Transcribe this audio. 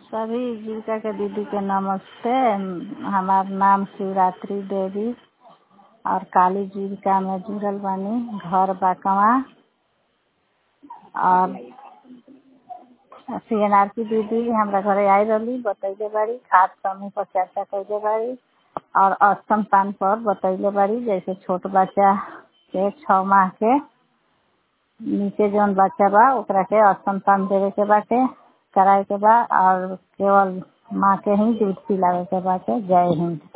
सभी जीविका के दीदी के नमस्ते हमार नाम शिवरात्रि देवी और काली जीविका में जुड़ल बानी घर बाकवा और सी एन आर की दीदी हमरा घरे आई रहली बतैले बाड़ी खाद समूह पर चर्चा कैले बाड़ी और स्तनपान पर बतैले बाड़ी जैसे छोट बच्चा के छः माह के नीचे जौन बच्चा बा ओकरा के स्तनपान देवे के बाटे कराए के बा और केवल माँ के ही दूध पिलावे के बाटे जय हिंद